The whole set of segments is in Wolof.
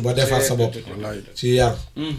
ba defar sa bopp wallaay ci yar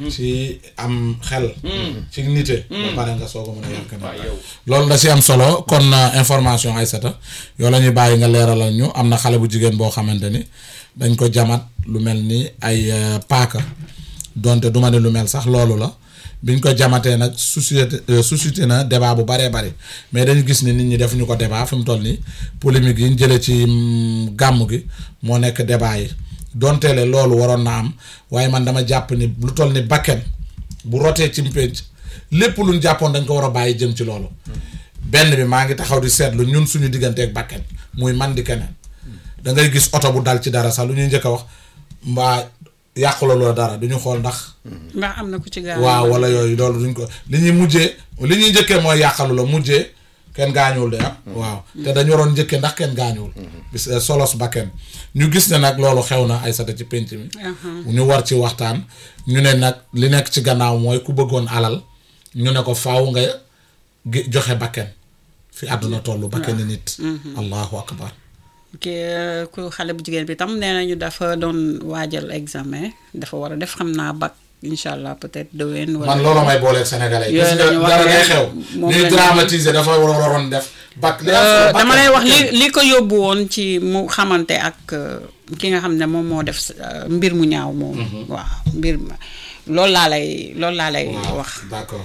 ci am xel ci nite ba pare nga soog a mën a yar keneen waaw yow loolu da si am solo kon euh, information Aïssata yow la ñuy bàyyi nga leeralal ñu am na xale bu jigéen boo xamante ni dañ ko jamat lu mel ni ay euh, paaka donte du ma ne lu mel sax loolu la biñ ko jamatee nag suscité euh, suscité na débat bu baree bari mais dañu gis ni nit ñi defuñu ko débat fi mu toll nii polémique yi ñu jëlee ci mm, gàmm gi moo nekk débat yi donte le loolu waroon na am waaye man dama jàpp ni lu toll ni bakken bu rotee ci mpénc lépp luñ jàppoon dañ ko war a bàyyi jëm ci loolu benn bi maa ngi taxaw di seetlu ñun suñu digganteeg bakken muy man di keneen da ngay gis oto bu dal ci dara sax lu ñuy njëkk a wax mbaa yàqula loo dara du ñu xool ndax ndax am na ku ci gaaw waaw wala yooyu loolu duñ ko li ñuy mujjee li ñuy njëkkee mooy yàqalu la mujjee kenn gaañuwul de ah waaw te dañu waroon njëkkee ndax kenn gaañuwul bis eh, solos ba kenn ñu gis ne nag loolu xew na ay sata ci pénc mi ñu war ci waxtaan ñu ne nag li nekk ci gannaaw mooy ku bëggoon alal ñu ne ko faaw nga gi- joxe bakken fi àdduna toll bakken nit allahu akbar ki ku xale bu jigéen bi tam nee nañu dafa doon waajal examen dafa war a def xam naa bac incha allah peut-être déwén wala man loolu may booleeg sénégalais yi Yooyu gis nga lañu wax dara day ne xew moom ñuy lañu- dramatiser dafa waroon def bac li am Euh, solo dama bakken. lay wax li Ok. li ko yóbbu woon ci mu xamante ak euh, ki nga xam ne moom moo def euh, mbir mu ñaaw moom waaw mbir ma loolu laa lay loolu laa lay waaw wax d'accord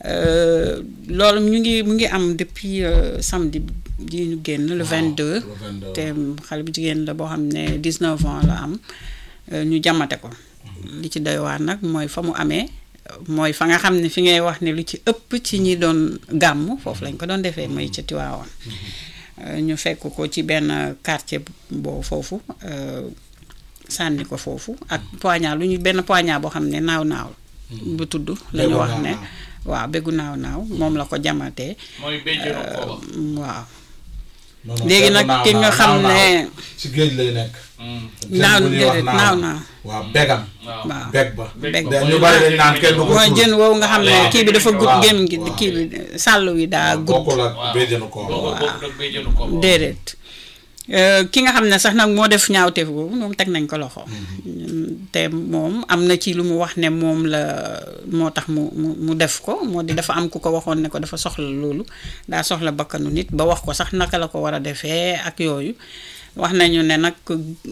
Euh, loolu ñu ngi mu ngi am depuis euh, samedi ji ñu génn le 22 le 22. te xale bu jigéen la boo xam ne 19 ans la am euh, ñu jamate ko li ci doy waar nag mooy fa mu amee mooy fa nga xam ne fi ngay wax ne lu ci ëpp ci ñi doon gàmm foofu lañ ko doon defee mooy ca Tiwaawan Euh, ñu fekk ko ci benn quartier boo foofu euh, sànni ko foofu ak poignard lu ñu benn poignard boo xam ne naaw naaw bu tudd la ñu Béggu wax naaw ne naaw. waaw béggu naaw naaw moom la ko jamatee mooy béjjéenu kooba waaw Non, non, léegi seetlu nag naaw ki nga naaw, xam naaw ne naaw. ci géej lay nekk. naaw jën bu ñuy wax déedéet naaw naaw waaw begam. waaw waaw beg ba. Beg da ñu bari dañ naan kenn du ko mooy suul. jën woowu nga xam ne waaw. kii bi dafa gudd waaw. gémmiñ gi waaw. kii bi sàll wi daa gudd bokkul ak waaw. béjjënu ko. boobu boobu nag béjjéenu kooba déedéet Euh, ki nga xam ne sax nag moo def ñaawteef boobu moom teg nañ ko loxo te moom am na ci lu mu wax ne moom la moo tax mu mu mu def ko moo di dafa am ku ko waxoon ne ko dafa soxla loolu daa soxla bakkanu nit ba wax ko sax naka la ko war a defee ak yooyu wax nañu ne nag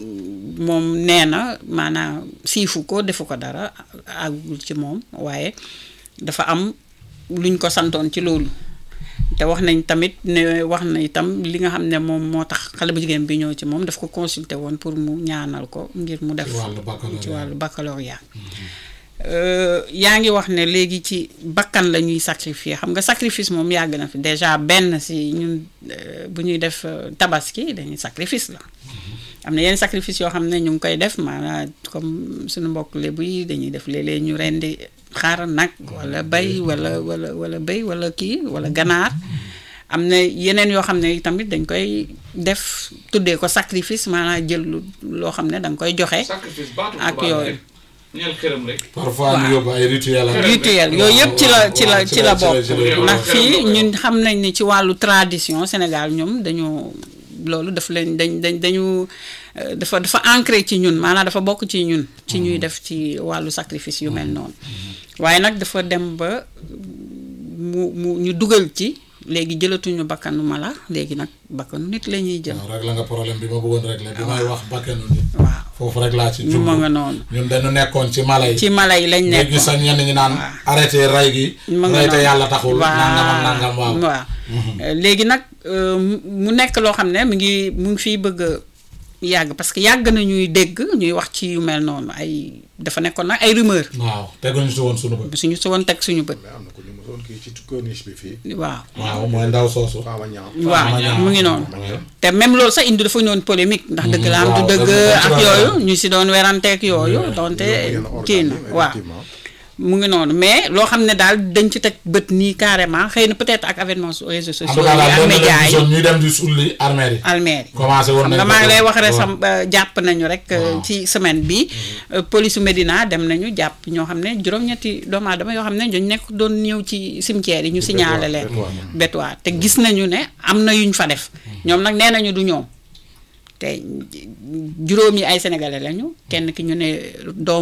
moom nee na maanaam siifu ko defu ko dara àggul ci moom waaye dafa am luñ ko santoon ci loolu te wax nañ tamit ne wax na itam li nga xam ne moom moo tax xale bu jigéen bi ñëw ci moom daf ko consulter woon pour mu ñaanal ko ngir mu def Ci wàllu baccalauréat. ci wàllu baccalauréat Euh, yaa ngi wax ne léegi ci bakkan la ñuy sacrifier xam nga sacrifice moom yàgg na fi déjà benn si ñun euh, bu ñuy def euh, tabaski dañuy sacrifice la am na yenn sacrifice yoo xam ne ñu ngi koy def maanaam comme suñu mbokk lébu yi dañuy def léeg-léeg ñu rendi xar nag wala bay wala wala wala béy wala kii wala ganaar am na yeneen yoo xam ne tamit dañ koy def tuddee ko sacrifice maanaam jël lu loo xam ne da nga koy joxe sacrifice baatu ak tubaab yooyu. rek ñeel xërëm rek parfois ñu yóbbu ay rituel ak. rituel yooyu yëpp ci la ci la waaw, ci la bokk ci la- ndax fii ñun xam nañ ni ci wàllu tradition Sénégal ñoom dañu loolu daf leen dañ dañ dañu euh, dafa dafa ancré ci ñun maanaam dafa bokk ci ñun ci ñuy def ci wàllu sacrifice yu mel noonu waaye nag dafa dem ba mu mu ñu dugal ci léegi jëlatuñu bakkanu mala léegi nag bakkanu nit la ñuy jël waaw rek la nga problème bi ma bëggoon rek la bi may wax bakkanu nit. waaw foofu rek laa ci ñu jublu ma nga noonu ñun dañu nekkoon ci mala yi. ci mala yi lañ léegi nekk sax ñenn ñi naan arrêté ray gi. ma nga ray te noonu. yàlla taxul. nangam ak nangam waaw. waaw Euh, léegi nag euh, mu mu nekk loo xam ne mu ngi mu ngi fiy bëgg a yàgg parce que yàgg na ñuy dégg ñuy wax ci yu mel noonu ay dafa nekkoon nag ay rumeur waaw teguñu si woon sunu bët. suñu si woon teg suñu bët mais am na ko ñu mosoon kii ci corniche bi fii. waaw waaw mooy ndaw soosu. Fama Niang. waaw ñaaw. mu ngi noonu waaw. te même loolu sax indi dafa ñëwoon polémique ndax dëgg la am du waaw, dëgg dafa- dafa ak ci yooyu doon ñu si doon weranteeg yooyu donte yenn kii na organes yi, waaw effectivement. mu ngi noonu mais loo xam ne daal dañ ci teg bët nii carrément xëy na peut-être ak avènement su réseaux en sociaux tout yi cas daal ak doon na médias leen yi gisoon ñuy dem di sulli armée yi. almeer yi commencé woon xam nañ nga ko maa ngi lay def. wax rek waaw. sam euh, jàpp nañu rek euh, Waaw. ci semaine bi euh, police Médina dem nañu jàpp ñoo xam ne juróom-ñetti doomu aadama yoo xam ne dañu nekk doon ñëw ci cimetière yi ñu signalé leen Bétoir. bétoir te gis nañu ne am na yuñ fa def ñoom nag nee nañu du ñoom te juróom yi ay sénégalais lañu kenn ki ñu ne doom